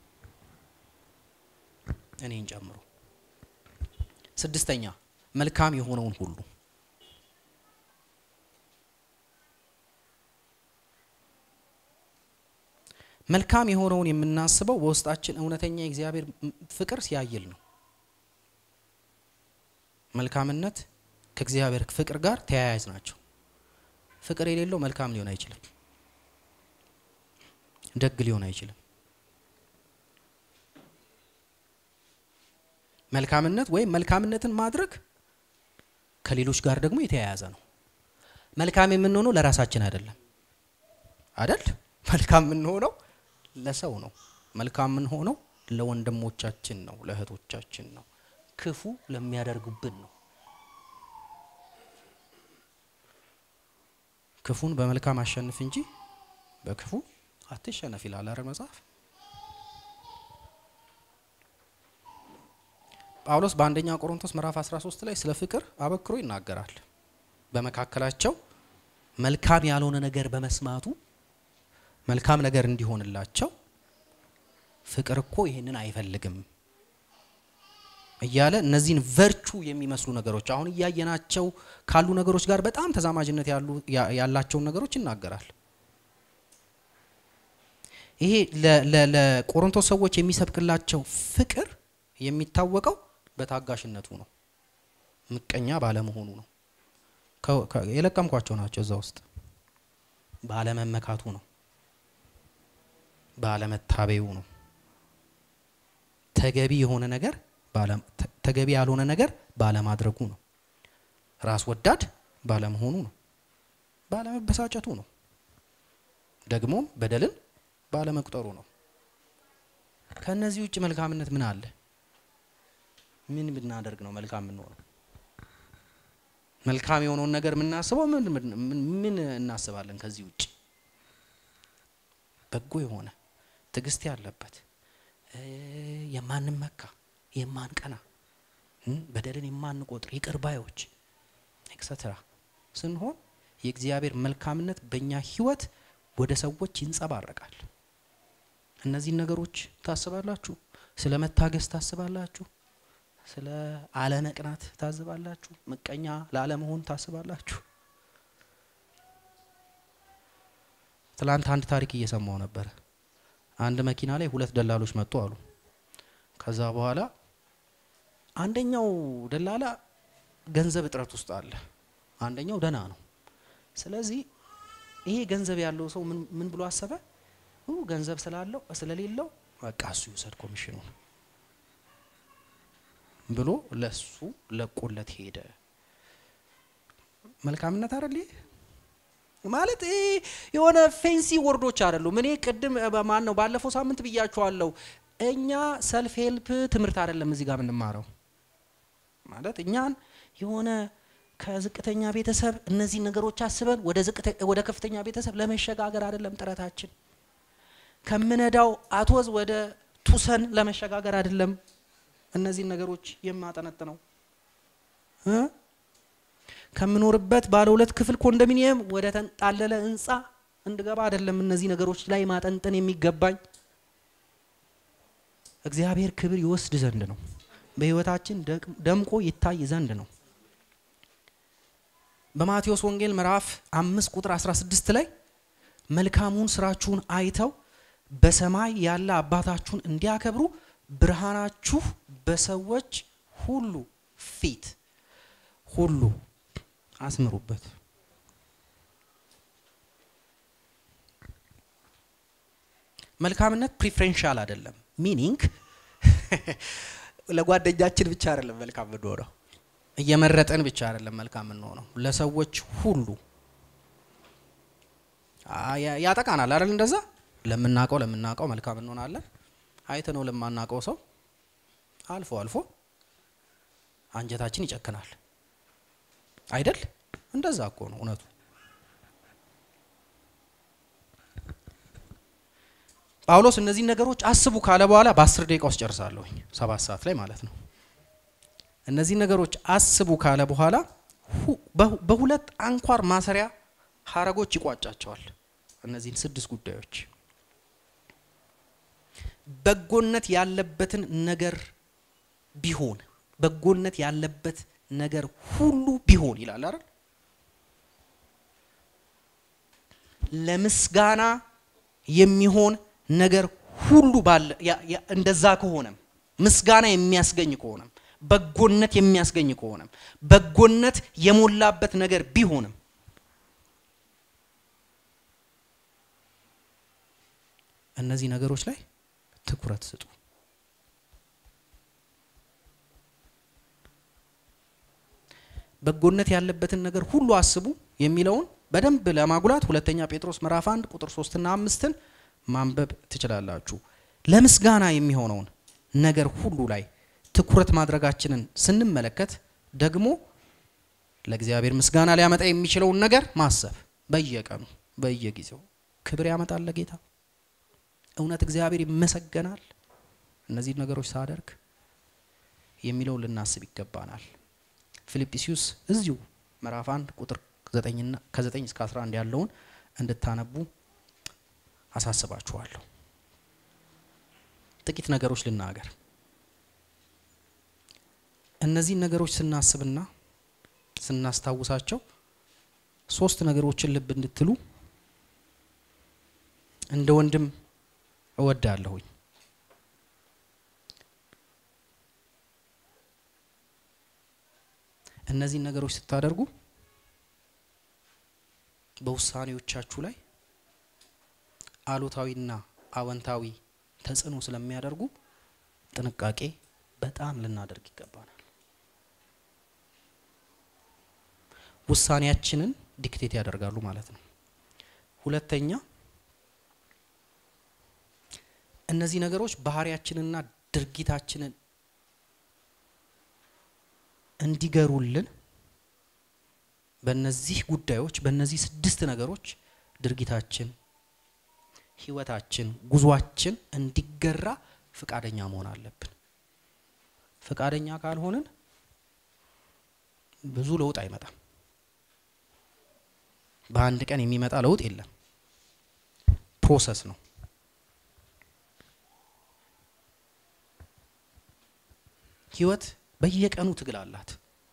እኔን ጨምሮ። ስድስተኛ መልካም የሆነውን ሁሉ መልካም የሆነውን የምናስበው በውስጣችን እውነተኛ የእግዚአብሔር ፍቅር ሲያይል ነው። መልካምነት ከእግዚአብሔር ፍቅር ጋር ተያያዥ ናቸው። ፍቅር የሌለው መልካም ሊሆን አይችልም። ደግ ሊሆን አይችልም። መልካምነት ወይም መልካምነትን ማድረግ ከሌሎች ጋር ደግሞ የተያያዘ ነው። መልካም የምንሆነው ለራሳችን አይደለም አደል? መልካም የምንሆነው ለሰው ነው። መልካም የምንሆነው ለወንድሞቻችን ነው፣ ለእህቶቻችን ነው፣ ክፉ ለሚያደርጉብን ነው። ክፉን በመልካም አሸንፍ እንጂ በክፉ አትሸነፍ ይላል አይደል መጽሐፍ። ጳውሎስ በአንደኛ ቆሮንቶስ ምዕራፍ 13 ላይ ስለ ፍቅር አበክሮ ይናገራል። በመካከላቸው መልካም ያልሆነ ነገር በመስማቱ መልካም ነገር እንዲሆንላቸው ፍቅር እኮ ይህንን አይፈልግም እያለ እነዚህን ቨርቹ የሚመስሉ ነገሮች አሁን እያየናቸው ካሉ ነገሮች ጋር በጣም ተዛማጅነት ያላቸውን ነገሮች ይናገራል። ይሄ ለቆሮንቶስ ሰዎች የሚሰብክላቸው ፍቅር የሚታወቀው በታጋሽነቱ ነው፣ ምቀኛ ባለመሆኑ ነው። የለቀምኳቸው ናቸው እዛ ውስጥ ባለመመካቱ ነው፣ ባለመታበዩ ነው። ተገቢ የሆነ ነገር ተገቢ ያልሆነ ነገር ባለማድረጉ ነው። ራስ ወዳድ ባለመሆኑ ነው። ባለመበሳጨቱ ነው። ደግሞም በደልን ባለመቁጠሩ ነው። ከእነዚህ ውጭ መልካምነት ምን አለ? ምን ብናደርግ ነው መልካም የምንሆነው? መልካም የሆነውን ነገር የምናስበው ምን እናስባለን? ከዚህ ውጭ በጎ የሆነ ትዕግስት ያለበት የማንመካ የማንቀና በደልን የማንቆጥር ይቅር ባዮች ኤክሰትራ ስንሆን የእግዚአብሔር መልካምነት በእኛ ሕይወት ወደ ሰዎች ይንጸባረቃል። እነዚህን ነገሮች ታስባላችሁ። ስለ መታገስ ታስባላችሁ። ስለ አለመቅናት ታስባላችሁ። ምቀኛ ላለመሆን ታስባላችሁ። ትላንት አንድ ታሪክ እየሰማው ነበረ። አንድ መኪና ላይ ሁለት ደላሎች መጡ አሉ። ከዛ በኋላ አንደኛው ደላላ ገንዘብ እጥረት ውስጥ አለ፣ አንደኛው ደህና ነው። ስለዚህ ይሄ ገንዘብ ያለው ሰው ምን ብሎ አሰበ? ገንዘብ ስላለው ስለሌለው በቃ እሱ ይውሰድ ኮሚሽኑን ብሎ ለሱ ለቆለት ሄደ። መልካምነት አይደል ማለት ይሄ የሆነ ፌንሲ ወርዶች አይደሉም። እኔ ቅድም ማን ነው ባለፈው ሳምንት ብያችኋለሁ። እኛ ሰልፍ ሄልፕ ትምህርት አይደለም እዚህ ጋር የምንማረው ማለት እኛን የሆነ ከዝቅተኛ ቤተሰብ እነዚህ ነገሮች አስበን ወደ ከፍተኛ ቤተሰብ ለመሸጋገር አይደለም ጥረታችን። ከምነዳው አቶዝ ወደ ቱሰን ለመሸጋገር አይደለም እነዚህን ነገሮች የማጠነጥነው ከምኖርበት ባለ ሁለት ክፍል ኮንዶሚኒየም ወደ ተንጣለለ ህንፃ እንድገባ አይደለም እነዚህ ነገሮች ላይ ማጠንጠን የሚገባኝ እግዚአብሔር ክብር ይወስድ ዘንድ ነው። በህይወታችን ደምቆ ይታይ ዘንድ ነው። በማቴዎስ ወንጌል ምዕራፍ አምስት ቁጥር 16 ላይ መልካሙን ስራችሁን አይተው በሰማይ ያለ አባታችሁን እንዲያከብሩ ብርሃናችሁ በሰዎች ሁሉ ፊት ሁሉ አስምሩበት። መልካምነት ፕሪፍሬንሻል አይደለም። ሚኒንግ ለጓደኛችን ብቻ አይደለም መልካም የምንሆነው፣ እየመረጠን ብቻ አይደለም መልካም የምንሆነው፣ ለሰዎች ሁሉ ያጠቃናል አይደል? እንደዛ ለምናውቀው ለምናውቀው መልካም እንሆናለን። አይተ ነው ለማናውቀው ሰው አልፎ አልፎ አንጀታችን ይጨክናል አይደል? እንደዛ እኮ ነው እውነቱ። ጳውሎስ እነዚህን ነገሮች አስቡ ካለ በኋላ በአስር ደቂቃ ውስጥ ጨርሳለሁኝ፣ ሰባት ሰዓት ላይ ማለት ነው። እነዚህን ነገሮች አስቡ ካለ በኋላ በሁለት አንኳር ማሰሪያ ሀረጎች ይቋጫቸዋል። እነዚህን ስድስት ጉዳዮች በጎነት ያለበትን ነገር ቢሆን በጎነት ያለበት ነገር ሁሉ ቢሆን ይላል አይደል? ለምስጋና የሚሆን ነገር ሁሉ ባለ እንደዛ ከሆነም ምስጋና የሚያስገኝ ከሆነም በጎነት የሚያስገኝ ከሆነም በጎነት የሞላበት ነገር ቢሆንም እነዚህ ነገሮች ላይ ትኩረት ስጡ። በጎነት ያለበትን ነገር ሁሉ አስቡ የሚለውን በደንብ ለማጉላት ሁለተኛ ጴጥሮስ ምዕራፍ አንድ ቁጥር ሶስትና አምስትን ማንበብ ትችላላችሁ። ለምስጋና የሚሆነውን ነገር ሁሉ ላይ ትኩረት ማድረጋችንን ስንመለከት ደግሞ ለእግዚአብሔር ምስጋና ሊያመጣ የሚችለውን ነገር ማሰብ በየቀኑ በየጊዜው ክብር ያመጣል ለጌታ። እውነት እግዚአብሔር ይመሰገናል እነዚህ ነገሮች ሳደርግ የሚለውን ልናስብ ይገባናል። ፊልጵስዩስ እዚሁ ምዕራፍ አንድ ቁጥር ከዘጠኝ እስከ 11 ያለውን እንድታነቡ አሳስባችኋለሁ። ጥቂት ነገሮች ልናገር። እነዚህን ነገሮች ስናስብና ስናስታውሳቸው ሶስት ነገሮችን ልብ እንድትሉ እንደ ወንድም እወዳለሁኝ። እነዚህን ነገሮች ስታደርጉ በውሳኔዎቻችሁ ላይ አሉታዊና አወንታዊ ተጽዕኖ ስለሚያደርጉ ጥንቃቄ በጣም ልናደርግ ይገባናል። ውሳኔያችንን ዲክቴት ያደርጋሉ ማለት ነው። ሁለተኛ እነዚህ ነገሮች ባህሪያችንንና ድርጊታችንን እንዲገሩልን በእነዚህ ጉዳዮች በእነዚህ ስድስት ነገሮች ድርጊታችን፣ ህይወታችን፣ ጉዟችን እንዲገራ ፍቃደኛ መሆን አለብን። ፍቃደኛ ካልሆንን ብዙ ለውጥ አይመጣም። በአንድ ቀን የሚመጣ ለውጥ የለም። ፕሮሰስ ነው። ህይወት በየቀኑ ትግል አላት።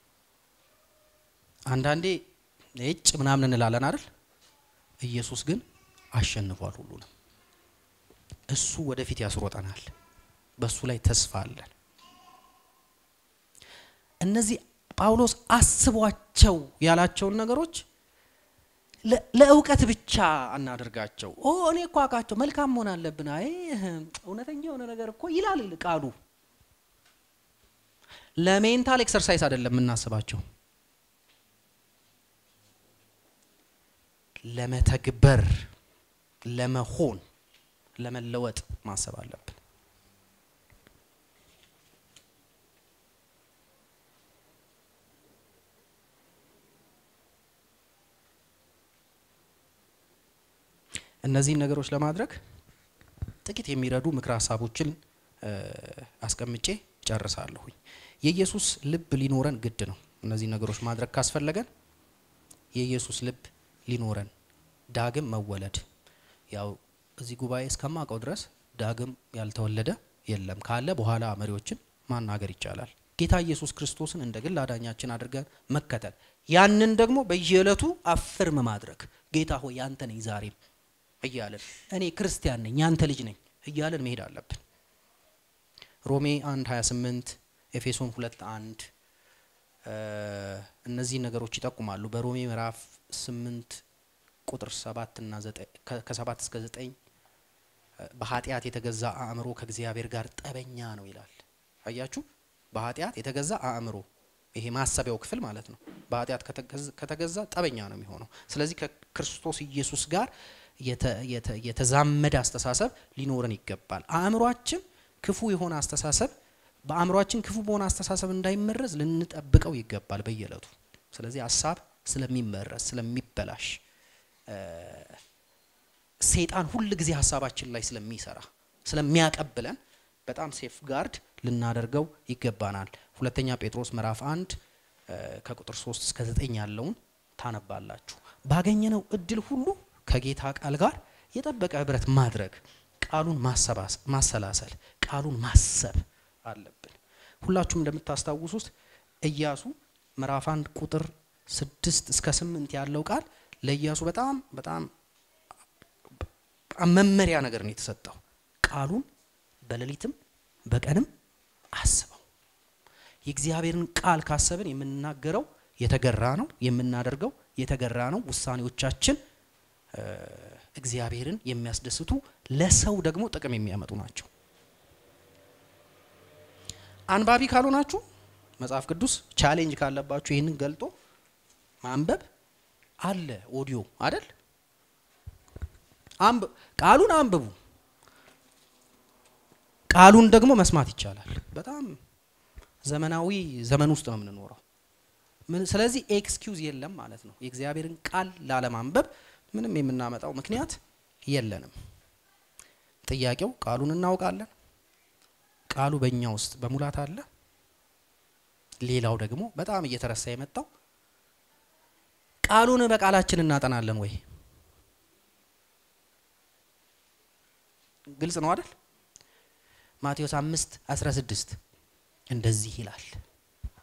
አንዳንዴ እጭ ምናምን እንላለን አይደል? ኢየሱስ ግን አሸንፏል ሁሉንም። እሱ ወደፊት ያስሮጠናል። በእሱ ላይ ተስፋ አለን። እነዚህ ጳውሎስ አስቧቸው ያላቸውን ነገሮች ለእውቀት ብቻ አናደርጋቸው። ኦ እኔ እኮ አውቃቸው መልካም መሆን አለብን። አይ እውነተኛ የሆነ ነገር እኮ ይላል ቃሉ። ለሜንታል ኤክሰርሳይዝ አይደለም የምናስባቸው፣ ለመተግበር፣ ለመሆን፣ ለመለወጥ ማሰብ አለብን። እነዚህን ነገሮች ለማድረግ ጥቂት የሚረዱ ምክረ ሀሳቦችን አስቀምጬ ጨርሳለሁኝ። የኢየሱስ ልብ ሊኖረን ግድ ነው። እነዚህ ነገሮች ማድረግ ካስፈለገን የኢየሱስ ልብ ሊኖረን ዳግም መወለድ ያው እዚህ ጉባኤ እስከማውቀው ድረስ ዳግም ያልተወለደ የለም። ካለ በኋላ መሪዎችን ማናገር ይቻላል። ጌታ ኢየሱስ ክርስቶስን እንደ ግል አዳኛችን አድርገን መከተል፣ ያንን ደግሞ በየዕለቱ አፍርም ማድረግ ጌታ ሆይ ያንተ ነኝ ዛሬም እያለን እኔ ክርስቲያን ነኝ ያንተ ልጅ ነኝ እያለን መሄድ አለብን። ሮሜ 1 28 ኤፌሶን 2 1 እነዚህ ነገሮች ይጠቁማሉ። በሮሜ ምዕራፍ 8 ቁጥር 7 እና 9 ከ7 እስከ 9 በኃጢአት የተገዛ አእምሮ ከእግዚአብሔር ጋር ጠበኛ ነው ይላል። አያችሁ፣ በኃጢአት የተገዛ አእምሮ ይሄ ማሰቢያው ክፍል ማለት ነው። በኃጢአት ከተገዛ ጠበኛ ነው የሚሆነው። ስለዚህ ከክርስቶስ ኢየሱስ ጋር የተዛመደ አስተሳሰብ ሊኖረን ይገባል። አእምሯችን ክፉ የሆነ አስተሳሰብ በአእምሯችን ክፉ በሆነ አስተሳሰብ እንዳይመረዝ ልንጠብቀው ይገባል በየዕለቱ። ስለዚህ ሀሳብ ስለሚመረዝ ስለሚበላሽ ሴጣን ሁል ጊዜ ሀሳባችን ላይ ስለሚሰራ ስለሚያቀብለን በጣም ሴፍ ጋርድ ልናደርገው ይገባናል። ሁለተኛ ጴጥሮስ ምዕራፍ አንድ ከቁጥር ሶስት እስከ ዘጠኝ ያለውን ታነባላችሁ። ባገኘነው እድል ሁሉ ከጌታ ቃል ጋር የጠበቀ ህብረት ማድረግ፣ ቃሉን ማሰላሰል፣ ቃሉን ማሰብ አለብን። ሁላችሁም እንደምታስታውሱት ኢያሱ ምዕራፍ አንድ ቁጥር ስድስት እስከ ስምንት ያለው ቃል ለኢያሱ በጣም በጣም መመሪያ ነገር ነው የተሰጠው። ቃሉን በሌሊትም በቀንም አስበው። የእግዚአብሔርን ቃል ካሰብን የምንናገረው የተገራ ነው፣ የምናደርገው የተገራ ነው። ውሳኔዎቻችን እግዚአብሔርን የሚያስደስቱ ለሰው ደግሞ ጥቅም የሚያመጡ ናቸው። አንባቢ ካልሆናችሁ መጽሐፍ ቅዱስ ቻሌንጅ ካለባችሁ ይህንን ገልጦ ማንበብ አለ። ኦዲዮ አይደል? ቃሉን አንብቡ። ቃሉን ደግሞ መስማት ይቻላል። በጣም ዘመናዊ ዘመን ውስጥ ነው የምንኖረው። ስለዚህ ኤክስኪውዝ የለም ማለት ነው። የእግዚአብሔርን ቃል ላለማንበብ ምንም የምናመጣው ምክንያት የለንም። ጥያቄው ቃሉን እናውቃለን፣ ቃሉ በእኛ ውስጥ በሙላት አለ። ሌላው ደግሞ በጣም እየተረሳ የመጣው ቃሉን በቃላችን እናጠናለን ወይ? ግልጽ ነው አይደል? ማቴዎስ አምስት አስራ ስድስት እንደዚህ ይላል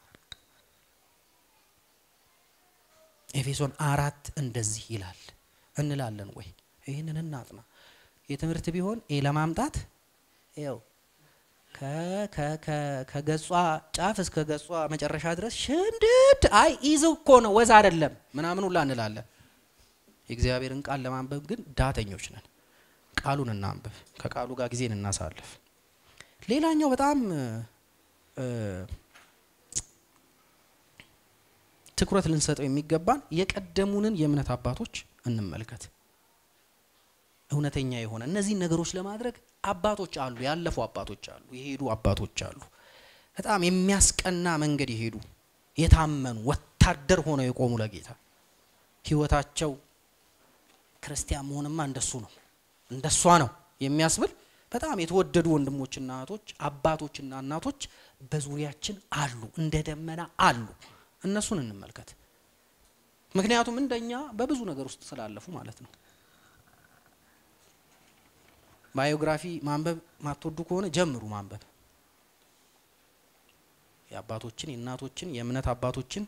ኤፌሶን አራት እንደዚህ ይላል እንላለን ወይ? ይህንን እናጥና። የትምህርት ቢሆን ኤ ለማምጣት ያው ከገጿ ጫፍ እስከ ገጿ መጨረሻ ድረስ ሽምድድ አይ ኢዝ እኮ ነው ወዝ አይደለም ምናምን ሁላ እንላለን። የእግዚአብሔርን ቃል ለማንበብ ግን ዳተኞች ነን። ቃሉን እናንብብ፣ ከቃሉ ጋር ጊዜን እናሳልፍ። ሌላኛው በጣም ትኩረት ልንሰጠው የሚገባን የቀደሙንን የእምነት አባቶች እንመልከት። እውነተኛ የሆነ እነዚህን ነገሮች ለማድረግ አባቶች አሉ፣ ያለፉ አባቶች አሉ፣ የሄዱ አባቶች አሉ። በጣም የሚያስቀና መንገድ የሄዱ የታመኑ ወታደር ሆነው የቆሙ ለጌታ ህይወታቸው ክርስቲያን መሆንማ እንደሱ ነው እንደሷ ነው የሚያስብል በጣም የተወደዱ ወንድሞችና እህቶች አባቶችና እናቶች በዙሪያችን አሉ፣ እንደ ደመና አሉ። እነሱን እንመልከት። ምክንያቱም እንደኛ በብዙ ነገር ውስጥ ስላለፉ ማለት ነው። ባዮግራፊ ማንበብ ማትወዱ ከሆነ ጀምሩ ማንበብ። የአባቶችን የእናቶችን የእምነት አባቶችን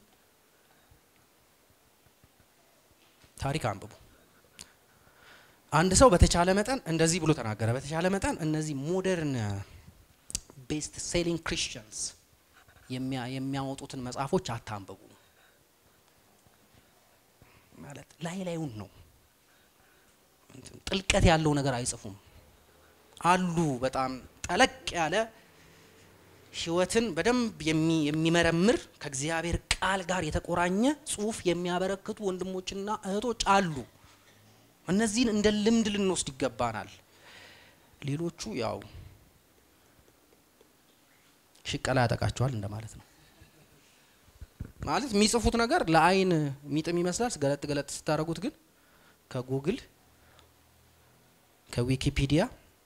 ታሪክ አንብቡ። አንድ ሰው በተቻለ መጠን እንደዚህ ብሎ ተናገረ። በተቻለ መጠን እነዚህ ሞደርን ቤስት ሴሊንግ ክሪስቲያንስ የሚያወጡትን መጽሐፎች አታንብቡ። ማለት ላይ ላዩን ነው፣ ጥልቀት ያለው ነገር አይጽፉም። አሉ በጣም ጠለቅ ያለ ህይወትን በደንብ የሚመረምር ከእግዚአብሔር ቃል ጋር የተቆራኘ ጽሁፍ የሚያበረክቱ ወንድሞችና እህቶች አሉ። እነዚህን እንደ ልምድ ልንወስድ ይገባናል። ሌሎቹ ያው ሽቀላ ያጠቃቸዋል እንደማለት ነው። ማለት የሚጽፉት ነገር ለአይን የሚጥም ይመስላል። ገለጥ ገለጥ ስታደርጉት ግን ከጉግል ከዊኪፒዲያ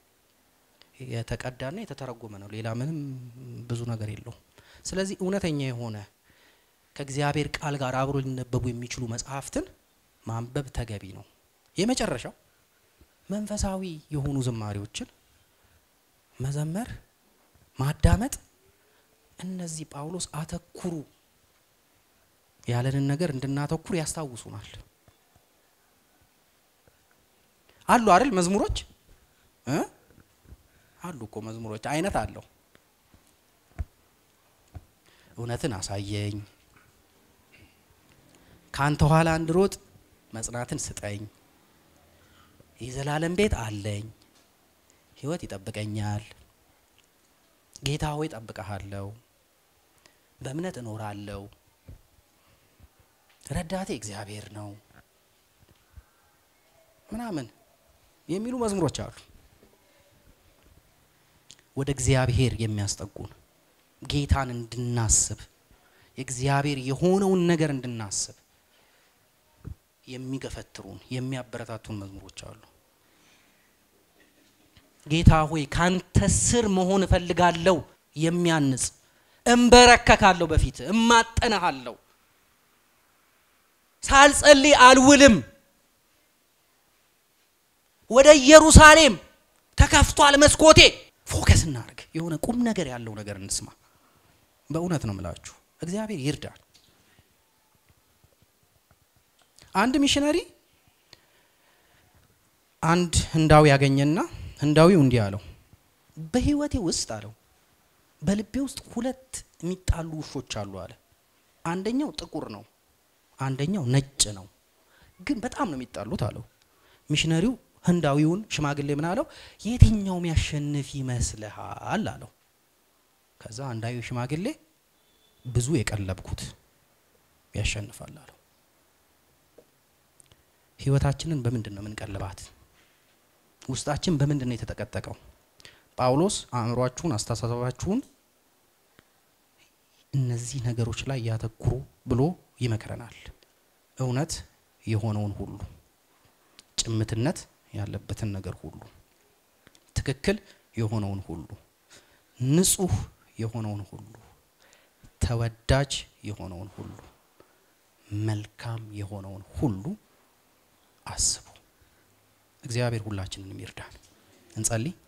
የተቀዳና የተተረጎመ ነው። ሌላ ምንም ብዙ ነገር የለውም። ስለዚህ እውነተኛ የሆነ ከእግዚአብሔር ቃል ጋር አብሮ ሊነበቡ የሚችሉ መጽሐፍትን ማንበብ ተገቢ ነው። የመጨረሻው መንፈሳዊ የሆኑ ዝማሬዎችን መዘመር፣ ማዳመጥ። እነዚህ ጳውሎስ አተኩሩ ያለንን ነገር እንድናተኩር ያስታውሱናል። አሉ አይደል መዝሙሮች እ አሉ እኮ መዝሙሮች አይነት አለው። እውነትን አሳየኝ፣ ካንተ ኋላ እንድሮጥ መጽናትን ስጠኝ፣ የዘላለም ቤት አለኝ፣ ህይወት ይጠብቀኛል፣ ጌታ ሆይ ጠብቀሃለሁ፣ በእምነት እኖራለሁ፣ ረዳቴ እግዚአብሔር ነው ምናምን የሚሉ መዝሙሮች አሉ። ወደ እግዚአብሔር የሚያስጠጉን ጌታን እንድናስብ የእግዚአብሔር የሆነውን ነገር እንድናስብ የሚገፈትሩን የሚያበረታቱን መዝሙሮች አሉ። ጌታ ሆይ ካንተ ስር መሆን እፈልጋለሁ የሚያንጽ እንበረከካለሁ፣ በፊት እማጠናሃለሁ፣ ሳልጸልይ አልውልም፣ ወደ ኢየሩሳሌም ተከፍቷል መስኮቴ። ፎከስ እናርግ። የሆነ ቁም ነገር ያለው ነገር እንስማ። በእውነት ነው ምላችሁ፣ እግዚአብሔር ይርዳል። አንድ ሚሽነሪ አንድ ህንዳዊ ያገኘና ህንዳዊው እንዲህ አለው፣ በህይወቴ ውስጥ አለው በልቤ ውስጥ ሁለት የሚጣሉ ውሾች አሉ አለ። አንደኛው ጥቁር ነው፣ አንደኛው ነጭ ነው። ግን በጣም ነው የሚጣሉት አለው። ሚሽነሪው ህንዳዊውን ሽማግሌ ምን አለው? የትኛው የሚያሸንፍ ይመስልሃል አለው። ከዛ አንዳዊ ሽማግሌ ብዙ የቀለብኩት ያሸንፋል አለው። ህይወታችንን በምንድን ነው የምንቀልባት? ውስጣችን በምንድን ነው የተጠቀጠቀው? ጳውሎስ አእምሯችሁን፣ አስተሳሰባችሁን እነዚህ ነገሮች ላይ ያተኩሩ ብሎ ይመክረናል። እውነት የሆነውን ሁሉ ጭምትነት ያለበትን ነገር ሁሉ ትክክል የሆነውን ሁሉ ንጹህ የሆነውን ሁሉ ተወዳጅ የሆነውን ሁሉ መልካም የሆነውን ሁሉ አስቡ። እግዚአብሔር ሁላችንንም ይርዳን። እንጸልይ።